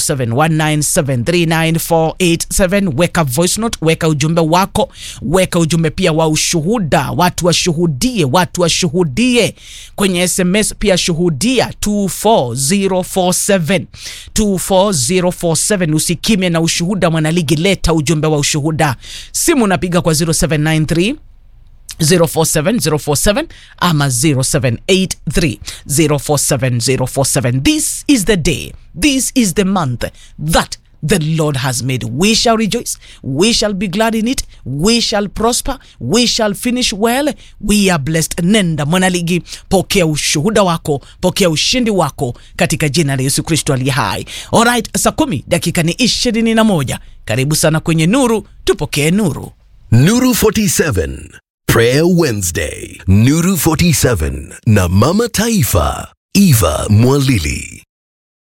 0719739487 weka voice note, weka ujumbe wako, weka ujumbe pia wa ushuhuda, watu washuhudie, watu washuhudie kwenye SMS pia shuhudia 24047 24047. Usikime na ushuhuda, mwanaligi, leta ujumbe wa ushuhuda. Simu unapiga kwa 0793 047 047 ama 0783 047 047. This is the day, this is the month that the Lord has made. We shall rejoice, we shall be glad in it, we shall prosper, we shall finish well, we are blessed. Nenda mwanaligi, pokea ushuhuda wako, pokea ushindi wako katika jina la Yesu Kristo aliye hai. Alright, saa kumi dakika ni ishirini na moja. Karibu sana kwenye Nuru, tupokee nuru. Nuru 47 Prayer Wednesday Nuru 47 na Mama Taifa Eva Mwalili